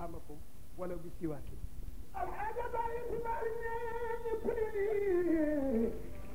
arhamakum wala bi siwaakin alxaaja bàyyi si bari ñeñu pili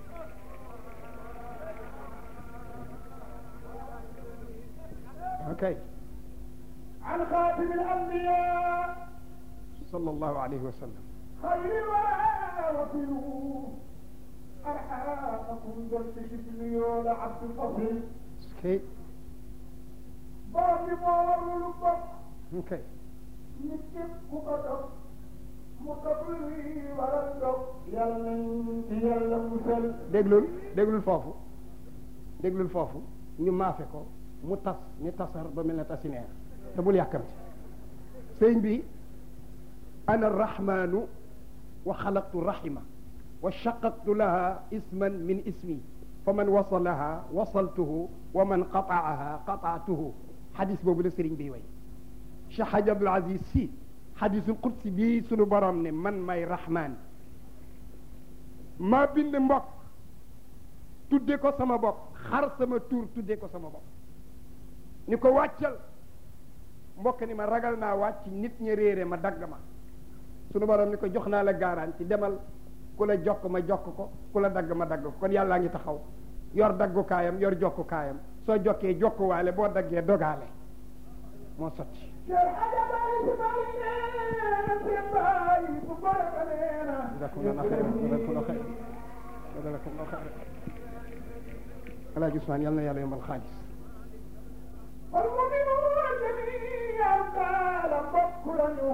ok عن خاتم الأنبياء sallallahu alayhi wa sallam خير الورى وفلوا أرحامكم درس شبليون عبد الفضل ok borom bi moo warlu lu bokk ok nit képp ku ko dog mu dog luy waral dog yàlla nañ ci yàlla musal déglul déglul foofu déglul foofu ñu maafe ko mu tas ni tasar ba mel ne tasineer te bul yàkkamti sëñ bi ana arrahmanu wa xalaqtu rahima wa shaqaqtu laha isman min ismi fa man wasalaha wasaltuhu wa man qataaha qataatuhu xadis boobu la sëriñ bi way Cheikh Hadj Abdoul Aziz si xadisul qudsi bii sunu borom ne man may rahman maa bind mbokk tudde ko sama bopp xar sama tur tudde ko sama bopp ni ko wàccal mbokk ni ma ragal naa wàcc nit ñi réere ma dagg ma sunu borom ni ko jox naa la garanti demal ku la jokk ma jokk ko ku la dagg ma dagg ko kon yàllaa ngi taxaw yor daggukaayam yor jokkukaayam soo jokkee jokkuwaale boo daggee dogaale moo sotti Cheikh Hadja bàyyi si bari neena seen bàyyi bu bare ba neena jazakumullahu xayran jazakumullahu xayran jazakumullahu xayran alaaji Usmaan yal na yàlla yombal xaalis والمؤمنون جميعا قال mbokk lañu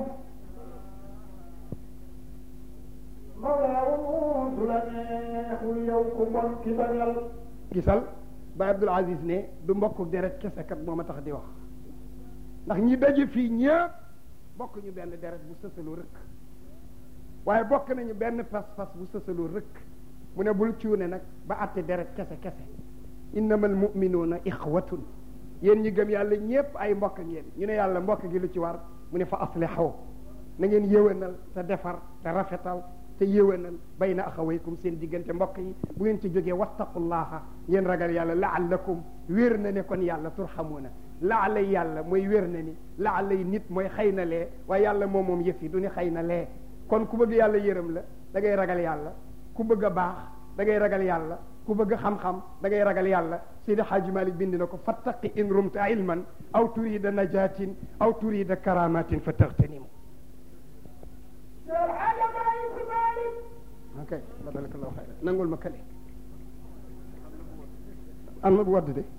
mawlaawum du la neexul yow ku bon ki bañal gisal ba Abdul Aziz ne du mbokku deret kese kat moo ma tax di wax ndax ñi daje fii ñëpp bokk ñu benn deret bu sësaloo rëkk waaye bokk nañu benn fas-fas bu sësaloo rëkk mu ne bul cuune nag ba àtte deret kese kese innamal muminuuna ixwatun yéen ñi gëm yàlla ñëpp ay mbokk ngeen ñu ne yàlla mbokk gi lu ci war mu ne fa aslixaw na ngeen yéwénal te defar te rafetal te yéwénal bayna axawaykum seen diggante mbokk yi bu ngeen ci jógee wattaqullaha ngeen ragal yàlla laallakum wér na ne kon yàlla turxamuuna laala yàlla mooy wér na ni laala yi nit mooy xëy na lee waaye yàlla moom moom yëf yi du ni xëy na lee kon ku bëgg yàlla yërëm la da ngay ragal yàlla ku bëgg a baax da ngay ragal yàlla ku bëgg xam-xam da ngay ragal yàlla Seydi Hadji Malick bind na ko fattaqi in rumta ilman aw turida najatin aw turida karamatin fa taxtanimu Cheikh Hadja bàyyi si bari ok barakallahu xayran nangul ma kale an ma bu wadd de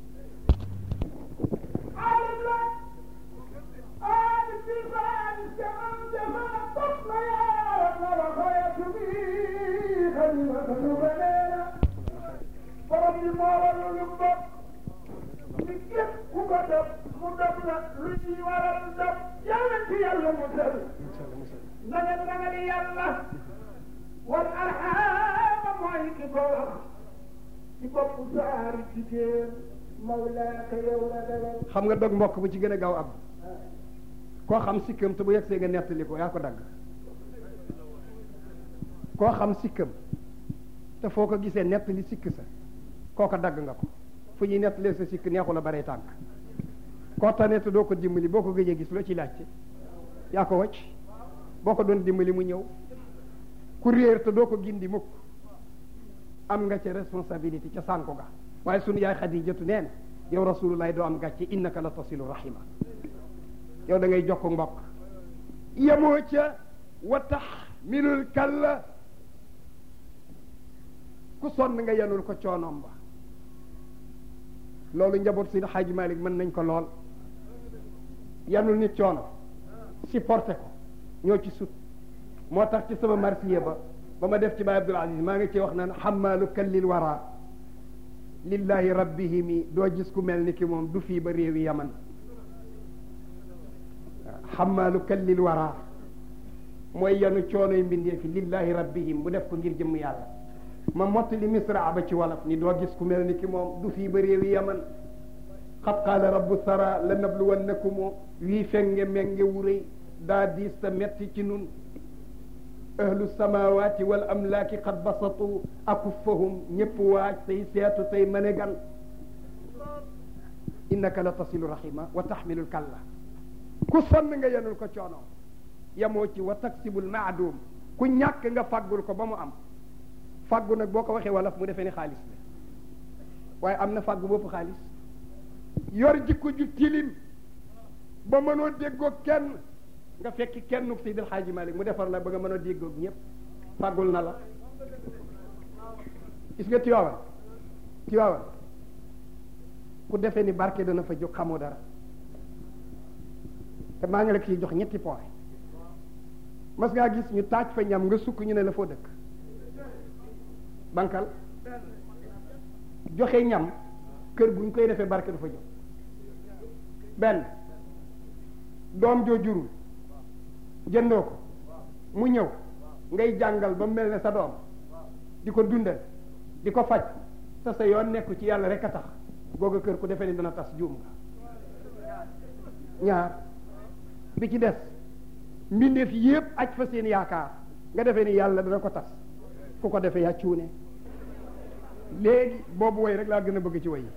عالم لا عالم بالفعل كمن جمع طفل يا رب وخيت به خليفة بنينا فرب المال يلبك لكيف وقدم مدبنا لي ورا الدب يا يلا مسل نجد نجد يلا والأرحام معي كبار كبار سار كتير مولاك يوم دلال xam nga dog mbokk bu ci gën a gaaw ab koo xam sikkam te bu yegsee nga nettali ko yaa ko dagg koo xam sikkam te foo ko gisee nettali sikk sa kooko dagg nga ko fu ñuy nettalee sa sikk neexu la bare tànk koo tane te doo ko dimbali boo ko gëjee gis loo ci laajte yaa ko wacc boo ko doon dimbali mu ñëw ku réer te doo ko gindi mukk am nga ca responsabilité ca sànku ga waaye sunu yaay xadijatu nee na yow rasulullahi doo am gàcce innaka la tasilu rahima yow da ngay jokk mbokk yemoo ca wa taxmilul kalla ku sonn nga yenul ko coonoom ba loolu njaboot si xaaji malik mën nañ ko lool yanul nit coono supporté ko ñoo ci sut moo tax ci sama marsiya ba ba ma def ci baay abdul aziz maa ngi ci wax naan xamaalu kallil wara lillahi rabbihimi doo gis ku mel ni ki moom du fii ba réewi yaman xamaalu kallil wara mooy yanu coonoy mbindee fi lillahi rabbihim bu def ko ngir jëmm yàlla ma mottali misra ba ci wolof ni doo gis ku mel ni ki moom du fii ba réewi yaman xat qaala rabbu sara la nabluwannakum wii fenge menge wuréy daa diis ta metti ci nun ahlu samawati wal amlaaki qad basatu akuffahum ñëpp waaj say seetu say manegal innaka la tasilu rahima wa taxmilu kalla ku sonn nga yenul ko coono yamoo ci wa taksibul maadum ku ñàkk nga fàggul ko ba mu am fàggu nag boo ko waxee wolof mu defee ni xaalis la waaye am na fàggu bopp xaalis yor jikko ju tilim ba mënoo déggoo kenn nga fekki kenn Seydil Xaaji Malik mu defar la ba nga mën a déggoog ñëpp fàggul na la gis nga Tiwaawan Tiwaawan ku defee ni barke dana fa jóg xamoo dara te maa ngi la ciy jox ñetti point mas ngaa gis ñu taaj fa ñam nga sukk ñu ne la foo dëkk bankal joxe ñam kër guñ koy defee barke du fa jóg benn doom joo jurul jëndoo ko mu ñëw ngay jàngal ba mel ne sa doom di ko dundal di ko faj sa sa yoon nekku ci yàlla rek a tax googa kër ku defee ni dana tas juum nga ñaar bi ci des mbindeef yépp aj fa seen yaakaar nga defee ni yàlla dana ko tas ku ko defee yaa cuune léegi boobu woy rek laa gën a bëgg ci woy yi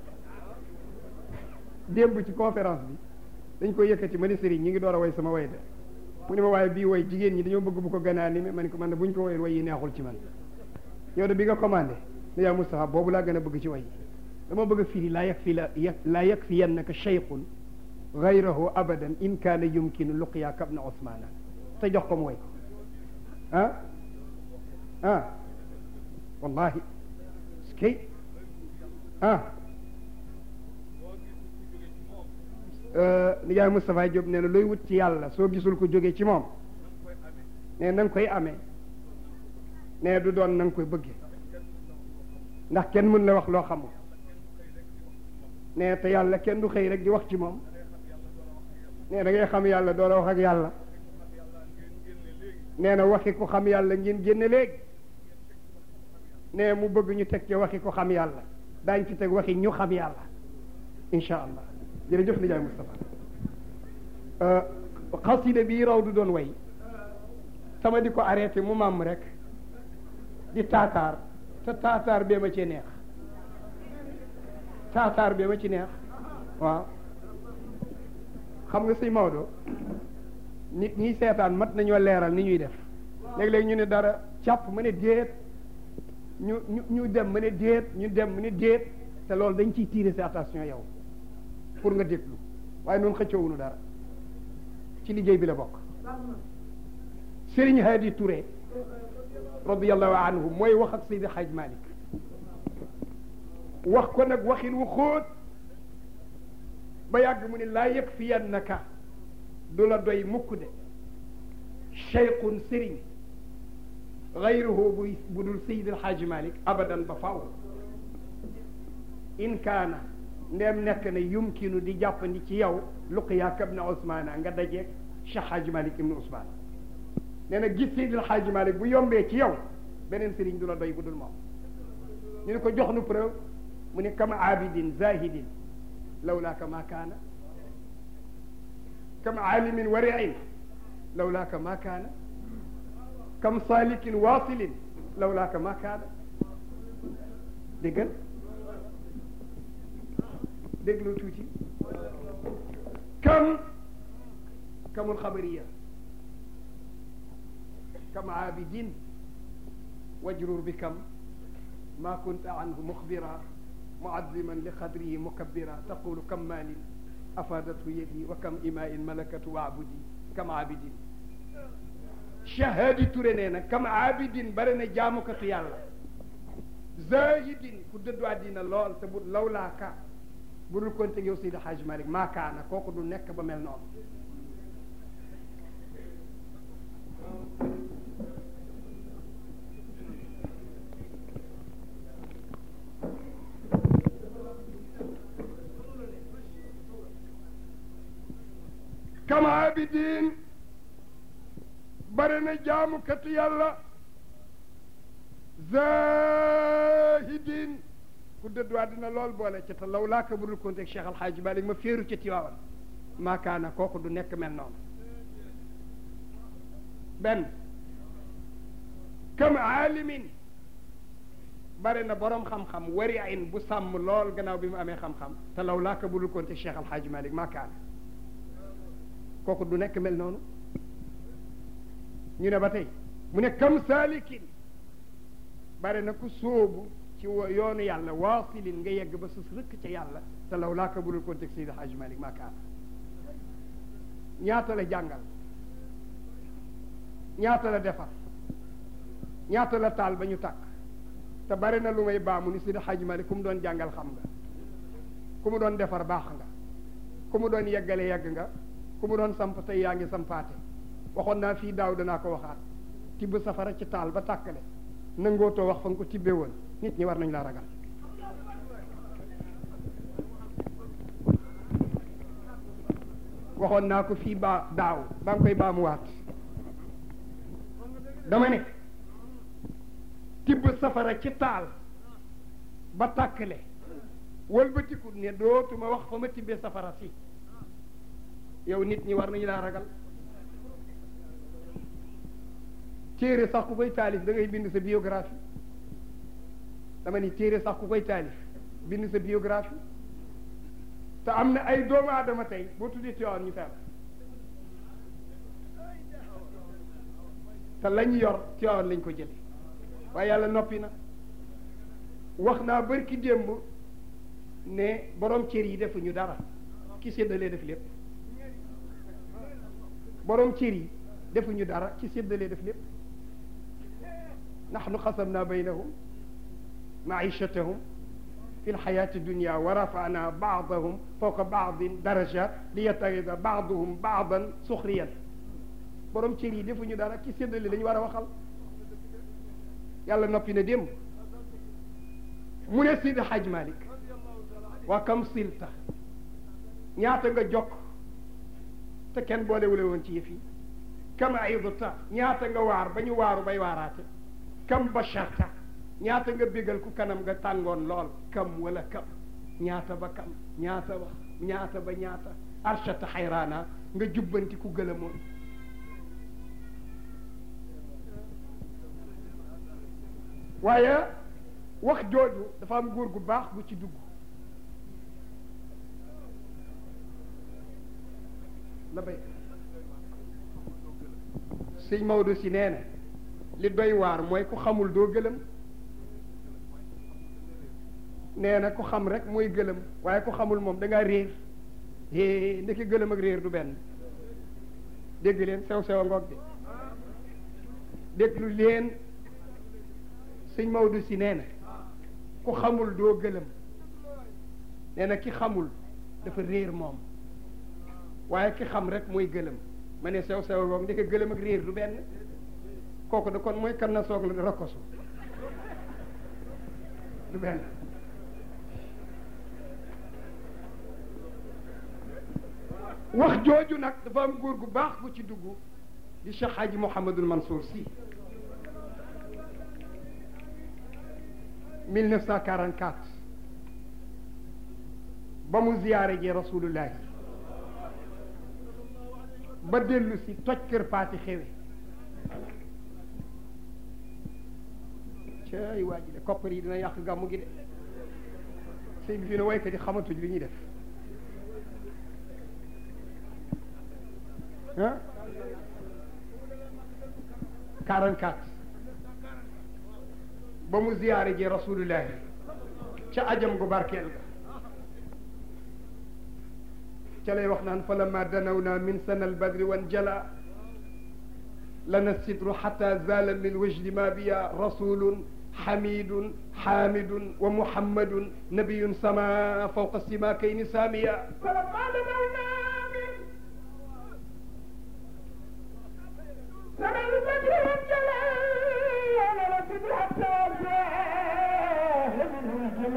démb ci conférence bi dañ koy yëkkati ma ni sëriñ ñi ngi door a woy sama woy de mu ne ma waaye bii woy jigéen ñi dañoo bëgg bu ko gën a animé ma ne ko man de bu ñu ko woyee woy yi neexul ci man yow de bi nga commandé ne yaa Moustapha boobu laa gën a bëgg ci woy yi dama bëgg a firi laa yag fi la laa yag fi yennaka cheyqun gayrahu abadan in kaana yumkinu luqyaaka ibna osmana te jox ko mu woy ko ah ah wallahi skay ah nijaay Moustapha Diop nee na looy wut ci yàlla soo gisul ko jóge ci moom nee na nga koy amee nee du doon na nga koy bëgge ndax kenn mën la wax loo xamul nee te yàlla kenn du xëy rek di wax ci moom nee da ngay xam yàlla doo la wax ak yàlla nee na waxi ko xam yàlla ngeen génne léegi nee mu bëgg ñu teg ci waxi ko xam yàlla daañ ci teg waxi ñu xam yàlla incha allah jërëjëf nijaay Moustapha xasida bii raw du doon way sama di ko arrêté mu màmm rek di taataar te taataar bee ma ci neex taataar bee ma ci neex waaw xam nga sëñ Maodo nit ñi seetaan mat nañoo leeral ni ñuy def léeg-léeg ñu ne dara càpp ma ne déet ñu ñu ñu dem ma ne déet ñu dem ma ne déet te loolu dañ ciy tirer sa attention yow pour nga déglu waaye noonu xëccoowunu dara ci liggéey bi la bokk Serigne Hadi Touré radiallahu anhu mooy wax ak Seydi Hadj Malick wax ko nag waxin wu xóot ba yàgg mu ne laa yakfiyannaka du la doy mukk de cheyqun sëriñ gayruhu bu bu dul Seydi Hadj Malick abadan ba faw in kaana ndeem nekk na yumkinu di jàppandi ci yow luqiyaaka ibna Ousmane nga dajeeg Cheikh Hadj Malick ibnu Ousmane nee na gis Seydil Hadj Malick bu yombee ci yow beneen sëriñ du la doy bu dul moom ñu ne ko jox nu preuve mu ne kam abidin zahidin lawlaaka ma kaana kam alimin wariin lawlaaka ma kaana kam salikin wasilin lawlaaka ma kaana déggal déglu tuuti kam kamul xabariya kam abidin wajrur bi kam ma kunta anhu muxbira muaziman li qadrihi mukabbira taqulu kam maalin afadathu yadi wa kam imain malakatu waabudi kam abidin shahadi ture nee na kam abidin bare na jaamukatu yàlla zahidin ku dëddu àddina lool te bu lawlaaka bu dul konte yow Seydi Hadj Malick maakaana kooku du nekk ba mel noonu kama abidin bare na jaamukatu yàlla zahidin ku dëddu àddina lool boole ci te law laaka budul konte ak Cheikh Alhaaji Malik ma féeru ca Tiwaawan maakaana kooku du nekk mel noonu benn kam aalimin bare na borom xam-xam wari in bu sàmm lool gannaaw bi mu amee xam-xam te law laaka budul konte ak Cheikh Alhaaji Malik maakaana kooku du nekk mel noonu ñu ne ba tey mu ne kam saalikin bare na ku sóobu ci yoonu yàlla waasilin nga yegg ba sus rëkk ca yàlla te law laa ka budul contexte Seydi Hajj Malik maa kaana ñaata la jàngal ñaata la defar ñaata la taal ba ñu tàkk te bare na lu may baamu ni Seydi Hajj Malik ku mu doon jàngal xam nga ku mu doon defar baax nga ku mu doon yeggale yegg nga ku mu doon samp tey yaa ngi sampaate waxoon naa fii daaw danaa ko waxaat tibb safara ci taal ba tàkkale nangootoo wax fa nga ko tibbee woon nit ñi war nañ laa ragal waxoon naa ko fii baa daaw baa ngi koy baamuwaat dama ne tibb safara ci taal ba tàkkale wëlbatiku ne dootuma wax fa ma tibbee safara si yow nit ñi war nañu laa ragal téere sax ku koy taalif da ngay bind sa biographie dama ni téere sax ku koy taalif bind sa biographie te am na ay doomu aadama tey boo tuddee Tiwaawan ñu feebar te lañ yor Tiwaawan lañ ko jële waaye yàlla noppi na wax naa bërki démb ne borom cër yi defuñu dara ki séddalee def lépp borom cër yi defuñu dara ki séddalee def lépp nahnu xasamna baynahum maichatahum fi lxayati dunia wa rafana baadahum fawqa baadin darajat li yattaxida baaduhum baadan suxriyan borom cër yi defuñu dara ki séddale lañu war a waxal yàlla noppi na démb mu ne Sidi Haj Malik waa kam silta ñaata nga jokk te kenn boolewule woon ci yëf yi kam aidta ñaata nga waar ba ñu waaru bay waaraate kam basharta ñaata nga bégal ku kanam nga tàngoon lool kam wala kam ñaata ba kam ñaata ba ñaata ba ñaata arshata xayraana nga jubbanti ku gëlëmoon waaye wax jooju dafa am góor gu baax bu ci dugg la bay sëñ Maodo si nee na li doy waar mooy ku xamul doo gëlëm nee na ku xam rek mooy gëlëm waaye ku xamul moom da ngaa réer é ndeke gëlëm ak réer du benn dégg leen sew sew a ngoog de déglu leen sëñ Maodo si nee na ku xamul doo gëlëm nee na ki xamul dafa réer moom waaye ki xam rek mooy gëlëm ma ne sew sew a ngoog ndeke gëlëm ak réer du benn kooku da kon mooy kan na soog la rakkosu du benn wax jooju nag dafa am góor gu baax bu ci dugg di Cheikh Hadji Mouhamadul Mansour Sy 1944 ba mu ziyaare ji rasulullahi ba dellu si toj kër paati xewe cay waa ji de koppar yi dina yàq gàmmu gi de sëy bi fii ne waykat yi xamatuñ li ñuy def ah 44 ba mu ziyaare ji rasulullahi ca ajam gu barkeel ga ca lay wax naan fa lama danawna min sana albadri wan jala lana sidru xata zala min wajdi ma biya rasulun xamidun xamidun wa muhammadun nabiyun sama fawqa simakayni samiya فلما دنونا من سنة البدر والجلال لنسد حتى جاء من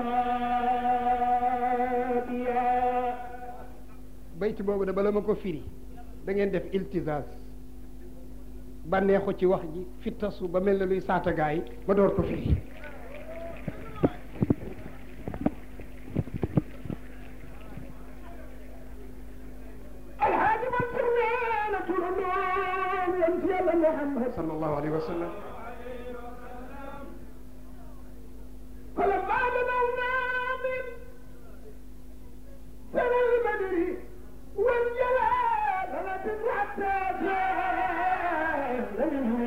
الجمال bayt boobu de bala ma ko firi da ngeen def iltisas bànneexu ci wax ji fittasu ba mel ne luy saata gaa yi ma door ko firi الحاج منصور وين طول النوم يمشي الله محمد sallallahu alayhi wa sallam فلما دنونا من سنة البدر والجلال لنسد حتى جاء منه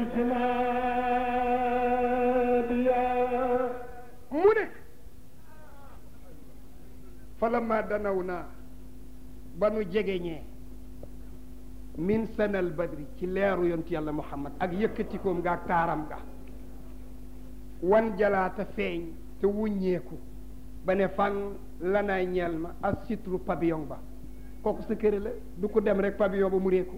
falamma danaw naa ba nu jegeñee min sanal badri ci leeru yontu yàlla muhammad ak yëkkatikoom nga ak taaram ga wan jalaata feeñ te wuññeeku ba ne fan lanaay ñeel ma as sitru pavillon ba kooku sa kër la du ko dem rek pavillon ba mu réeku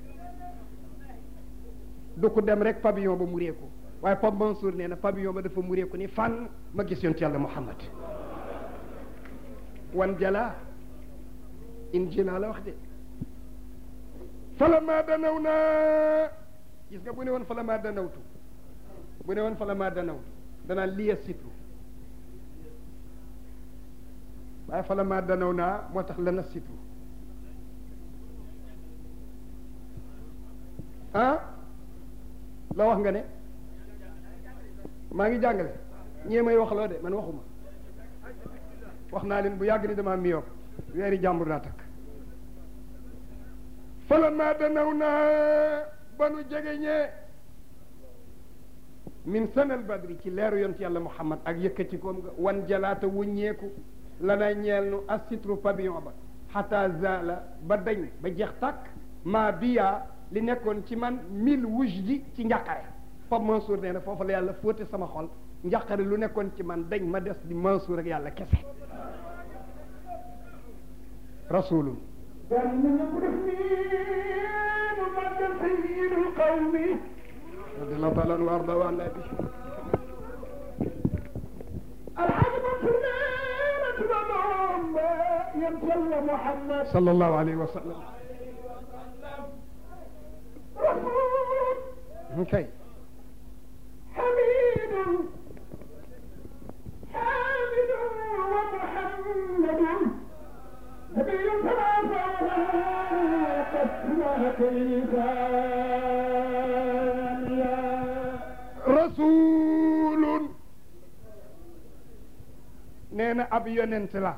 du ko dem rek pavillon ba mu réeku waaye Pape Mansour nee na pavillon ba dafa mu réeku ni fan ma gis yontu yàlla muhammad wan jala injila la wax de falama danaw naa gis nga bu ne woon falama danawtu bu ne woon falama danawtu danaa liya sitru waaye falama danaw naa moo tax lana sitru ah la wax nga ne maa ngi jàngale ñee may wax loo de man waxuma wax naa leen bu yàgg ni dama miyoog weeri jàmbur laa takk falamma danaw naa ba nu jegeñee min sanal badri ci leeru yont yàlla muhammad ak yëkkati koom nga wan jalaata wuññeeku la na ñeel nu assitru pavillon ba xata zala ba dañ ba jeex tàkk maa biyaa li nekkoon ci man mille wujdi ci njàqare Pape Mansour nee na foofu la yàlla fóote sama xol njàqare lu nekkoon ci man dañ ma des di Mansour ak yàlla kese rasulun daal na nga ko def nii mu màggal sayyidul qawmi radiallahu taala anhu wa arda wa anna bi alxaaji Mansour nee na tuba moom ba yem yàlla Muhammad sallallahu alayhi wa sallam rasul kay حميد حامد ومحمد نبي ثلاثة قد rasulun nee na ab yonent la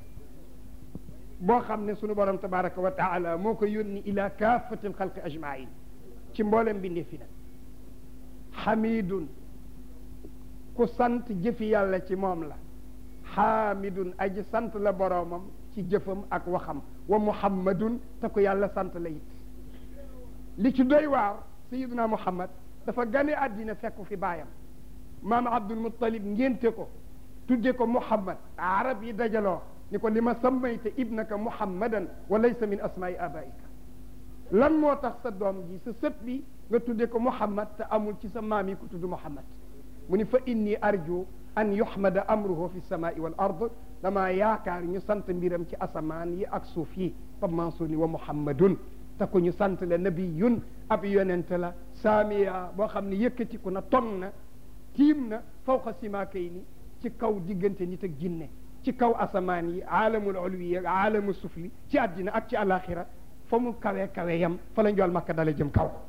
boo xam ne sunu borom tabaraka wa taala moo ko yónni ila kaafati alxalqi ajmain ci mboolem bindee fi nag xamidun ku sant jëfi yàlla ci moom la xaamidun aji sant la boroomam ci jëfam ak waxam wa muhammadun te ko yàlla sant la it li ci doy waar sayiduna muhammad dafa gane àddina fekku fi baayam maam abdul muttalib ngénte ko tudde ko muhammad arab yi dajaloo ni ko li ma sammayta ibnaka muhammadan wa laysa min asmaai abaika lan moo tax sa doom ji sa sët bi nga tudde ko muhammad te amul ci sa maam yi ku tudd muhammad mu ni fa inni arju an yuhmada amruhu fi samaai wal ard damaa yaakaar ñu sant mbiram ci asamaan yi ak suuf yi Pape Mansour ni wa muhammadun te ko ñu sant la nabiyun ab yonente la saamiya boo xam ne yëkkatiku na tong na tiim na fawqa simaakay ni ci kaw diggante nit ak jinne ci kaw asamaan yi aalamul ulwi ak aalamu sufli ci àddina ak ci alaxira fa mu kawe kawe yam fa la njool makka dale jëm kaw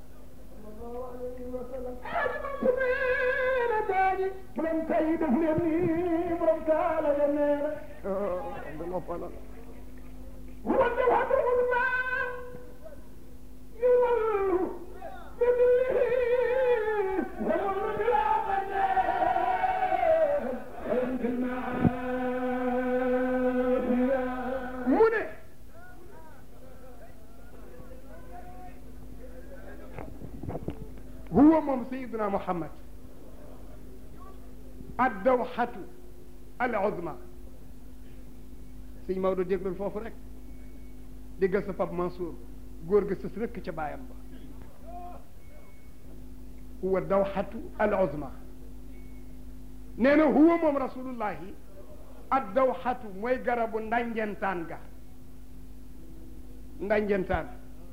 borom tay def leen nii borom taala ya nee na wante waxtul ma yuwallu bidillihi wayullu bila qadde fil maafiya mu ne huwa moom sayiduna muhammad addawxatu al uzma sëñ Maodo déglul foofu rek déggal sa Pape Mansour góor ga sës rëkk ca baayam ba huwa dawxatu al uzma nee na huwa moom rasulullahi ad dawxatu mooy garabu ndanjentaan ga ndanjentaan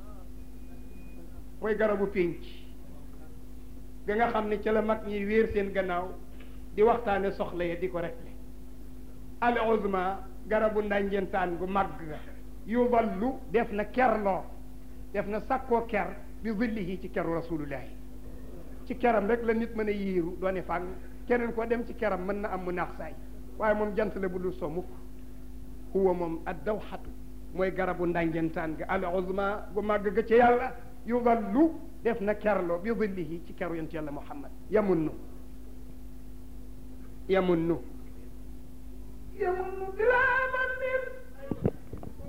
mooy garabu pénc ga nga xam ne ca la mag ñi wéer seen gannaaw di waxtaane soxla ya di ko rekle al uzma garabu ndanjentaan gu mag ga yudallu def na kerloo def na sakkoo ker bi zillihi ci keru rasulullahi ci keram rek la nit mën a yiiru doone fàng keneen koo dem ci keram mën na am mu naax saay waaye moom jant la bu dul so mukk huwa moom ad dawxatu mooy garabu ndanjentaan ga al uzma gu màgg ga ci yàlla yudallu def na kerloo bi zillihi ci keru yonent yàlla muhammad yamunnu yamunnu يمن بلا من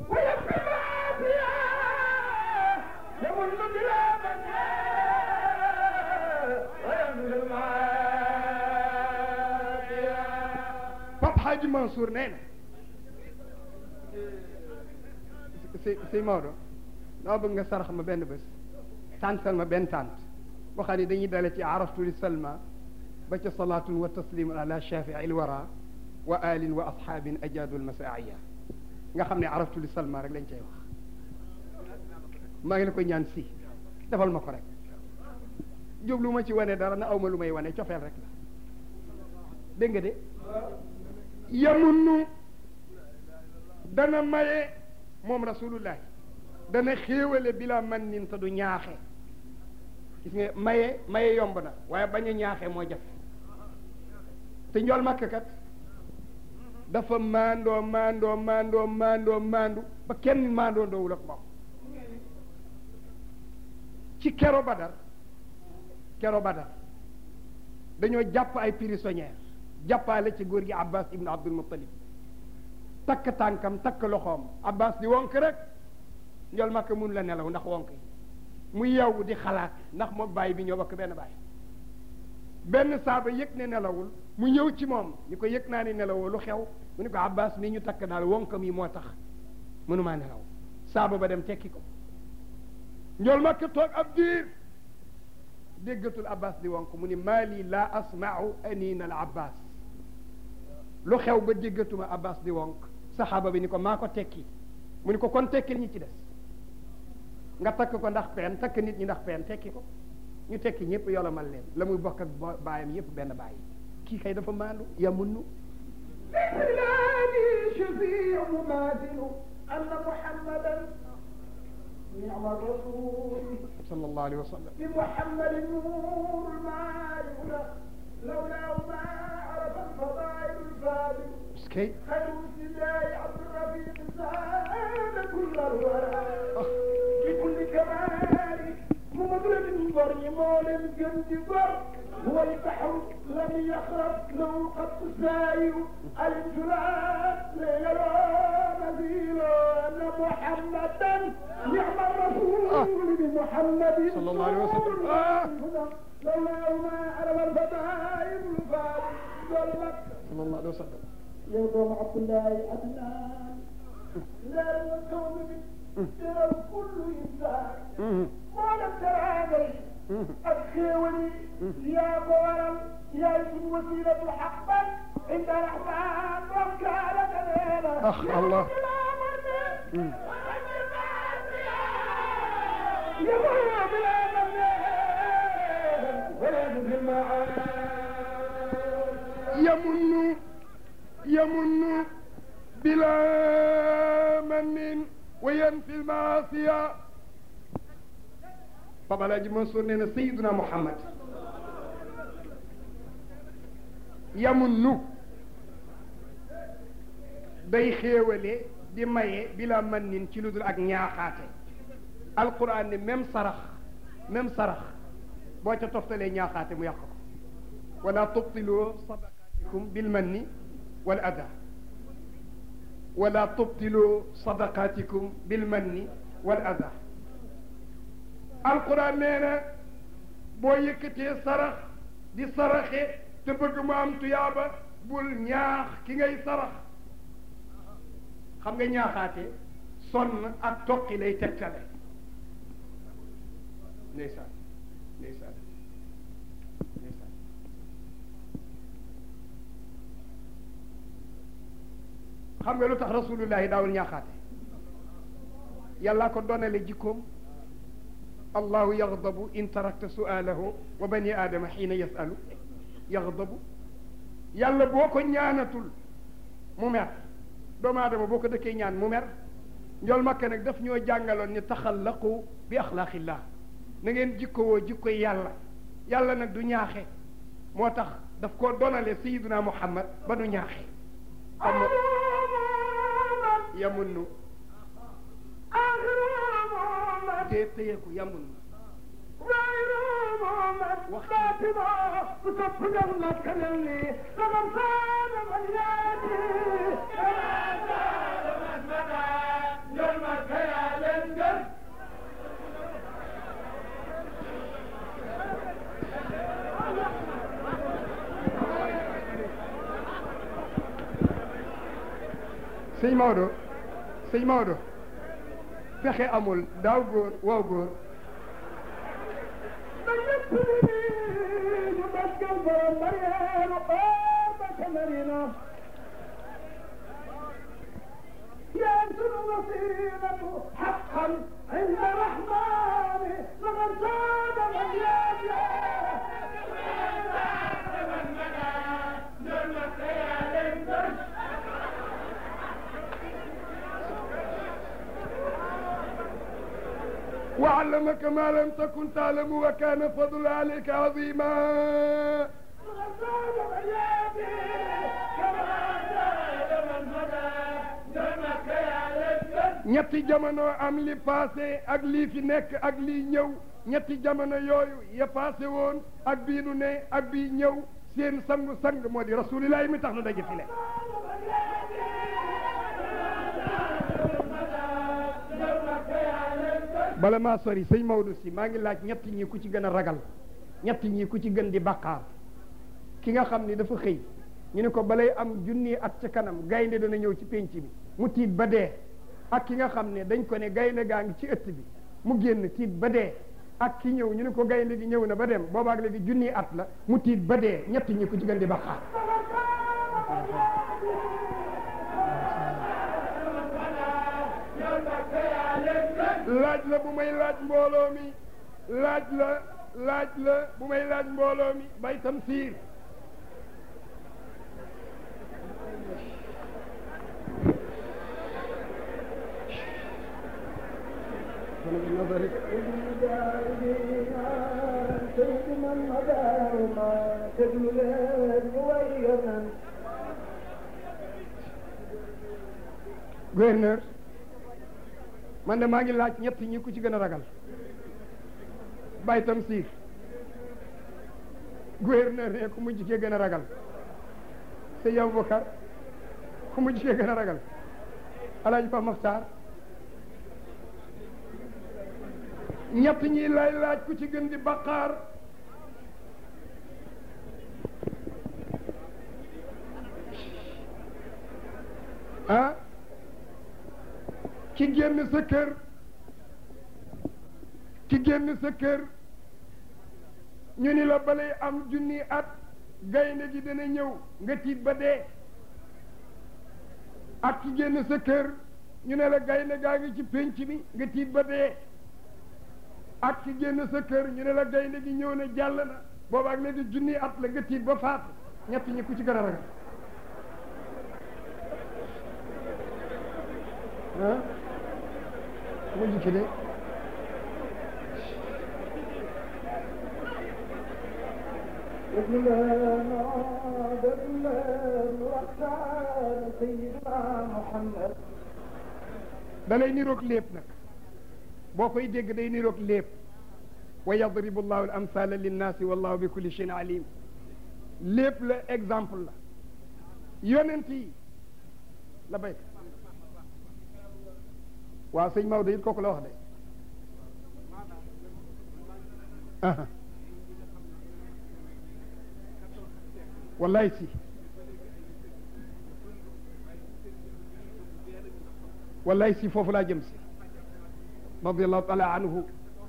ويكفي العافية يمن بلا منهى ويمن المعافية Pape Hadji Mansour nee na si si Maodo dama bëgg nga sarax ma benn bés tàntal ma benn tànt boo xam ne dañuy dale ci araftu li salma ba ca salaatun wa taslimun ala shafii il wara wa alin wa asxaabin ajaadu almasaaya nga xam ne araftu li salma rek lañ cay wax maa ngi la koy ñaan si defal ma ko rek jublu ma ci wane dara na aw ma lu may wane cofeel rek la dégg nga de yamunnu dana maye moom rasulullahi dana xéewale bila man nin te du ñaaxe gis nga maye maye yomb na waaye bañ a ñaaxe moo jafe te njool màkk kat dafa maandoo maandoo maandoo maandoo maandu ba kenn maandoo ndoowul ak moom ci kero badar kero badar dañoo jàpp ay prisonniers jàppaale ci góor gi abbas ibn abdul muttalib takk tànkam takk loxoom abbas di wonk rek njol makka mun la nelaw ndax wonk yi mu yeewu di xalaat ndax moom bàyyi bi ñoo bokk benn bàyyi benn saaba yëg ne nelawul mu ñëw ci moom ni ko yëg naa ni nelawoo lu xew mu ni ko abbas mi ñu takk daal wonkam yi moo tax mënumaa nelaw saaba ba dem tekki ko njol makka toog ab diir déggatul abbas di wonk mu ni maali la asmau anina al abbas lu xew ba déggatuma abbas di wonk saxaaba bi ni ko maa ko tekki mu ni ko kon tekkil ñi ci des nga takk ko ndax peen takk nit ñi ndax peen tekki ko ñu tekki ñëpp yolomal leen la muy bokk ak baayam yëpp benn baay kii kay dafa maandu yamunnu لسلامي شفيع مماثل أن محمدا نعم الرسول sallallahu alayhi wa sallam بمحمد النور المعارف لولاه ما عرف الفضائل الفاضل eskay خير بسم الله عبد الرفيق زاد كل الورى بكل كمال ممدرب بري مولم جنب بر هو البحر لم يخرب له قط ساير الجلاد ليلى نزيل ان محمدا نعم الرسول بمحمد صلى الله عليه وسلم. آه. لولا ما عرف الفضائل الفاضل ظلمت sallallahu alayhi wa sallam يوم عبد الله عدنان لا الكون ترى كل انسان ما لم ترى عليه الخيولي يا غورم يا اسم وسيلة حقا عند الرحمن وكالة لنا أخ الله. يا غورم بلا من ولا في المعاد yamunnu yamunnu bila mannin wa yanfi lmaasiya Papa Alaaji Mansour nee na Seydina Muhammad yamunnu day xéewale di maye bila mannin ci lu dul ak ñaaxaate alquran ne même sarax même sarax boo ca toftalee ñaaxaate mu yàq ko wala tubtilu sadaqatikum bilmanni wal ada wala tubtilu sadaqatikum bilmanni wal ada alquran nee na boo yëkkatee sarax di saraxe te bëgg mu am tuyaaba bul ñaax ki ngay sarax xam nga ñaaxaate sonn ak toqi lay tegtale ndeysaan ndeysaan ndeysaan xam nga lu tax rasulullahi daawul ñaaxaate yàllaa ko donale jikkoom allahu yaxdabu in tarakta sualahu wa bani aadama xiina yasalu yaxdabu yàlla boo ko ñaanatul mu mer doomu aadama boo ko dëkkee ñaan mu mer njool makka nag daf ñoo jàngaloon ni taxallaqu bi axlaaqillah na ngeen jikkowoo jikkoy yàlla yàlla nag du ñaaxe moo tax daf koo donale sayiduna muhammad ba nu ñaaxe xam nga yamunnu te téyeku yamunnu sëñ Maodo sëñ Maodo fexe amul daaw góor waaw góor ba ñëpp ni ñu màggal borom Mariama xool ba ca Marina yaa sunu wasilatu xaqan inda rahmani man saada man yaja وعلمك ما لم تكن تعلم وكان فضل عليك عظيما من saada man yaja kama saada man hada jannaka ya leen ñetti jamono am li passé ak lii fi nekk ak lii ñëw ñetti jamono yooyu ya passé woon ak bii nu ne ak bii ñëw seen sangu sang moo di rasulillahi mi tax nu daje fi le bala maa sori sëñ Maodo si maa ngi laaj ñett ñi ku ci gën a ragal ñett ñi ku ci gën di bàkkaar ki nga xam ni dafa xëy ñu ne ko balay am junni at ca kanam gaynde dana ñëw ci pénc bi mu tiit ba dee ak ki nga xam ne dañ ko ne gaynde gaa ngi ci ëtt bi mu génn tiit ba dee ak ki ñëw ñu ne ko gaynde gi ñëw na ba dem boobaag léegi junni at la mu tiit ba dee ñett ñi ku ci gën di bàkkaar laaj la bu may laaj mbooloo mi laaj la laaj la bu may laaj mbooloo mi bay tamsiir سيدنا المدار ما تدل leen وينا gouverneur man de maa ngi laaj ñett ñi ku ci gën a ragal bay tamsiir gouverneur ne ku mujj kee gën a ragal sëñ Aboubacar ku mujj kee gën a ragal alaaji Pa Maxtaar ñett ñi lay laaj ku ci gën di baqaar ah ki génn sa kër ki génn sa kër ñu ni la balay am junni at gaynde gi dana ñëw nga tiit ba dee ak ki génn sa kër ñu ne la gaynde gaa ngi ci pénc bi nga tiit ba dee ak ki génn sa kër ñu ne la gaynde gi ñëw na jàll na booba ak léegi junni at la nga tiit ba faatu ñett ñi ku ci gën a ragal ah mujj ki de لنا دلنا وقتان سيدنا محمد da lay niroog lépp nag boo koy dégg day niroog lépp wa yadribu llahu al amthala linnaasi wallahu bi kulli cheyin alim lépp la exemple la yonent yi la béy waaw sëñ Maodo it kooku la wax de aha wallaay si wallaay si foofu laa jëm si radiallahu taala anhu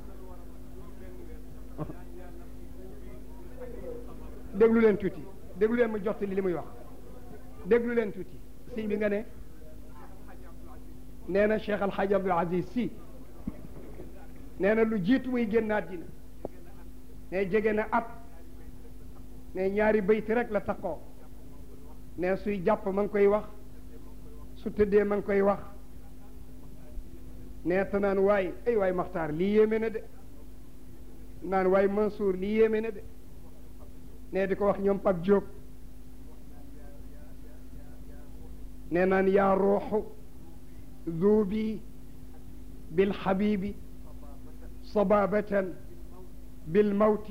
déglu leen tuuti déglu leen ma jottali li muy wax déglu leen tuuti sëñ bi nga ne nee na Cheikh Al Hadj Abdoul Aziz Sy nee na lu jiitu muy génn àddina ne jege na at ne ñaari bayti rek la takkoo ne suy jàpp ma ngi koy wax su tëddee ma ngi koy wax ne te naan waay ay waay Maxtaar lii yéeme na de naan waay Mansour lii yéeme na de ne di ko wax ñoom Pape Diop ne naan yaa ruuxu ذوبي بالحبيب صبابة بالموت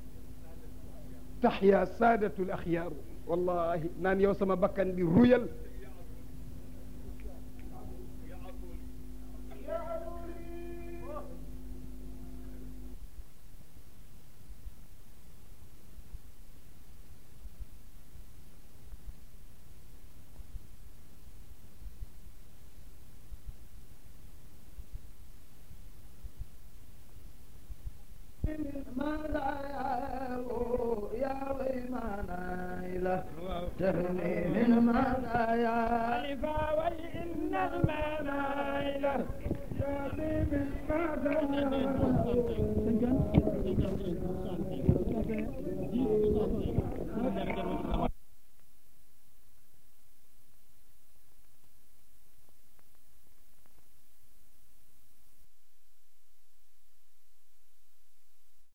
تحيا سادة الأخيار والله نان يوسم بكن بالريل المزايا يا ويمانا تغني من مزايا خليفة وإن المنايل يا من مزايا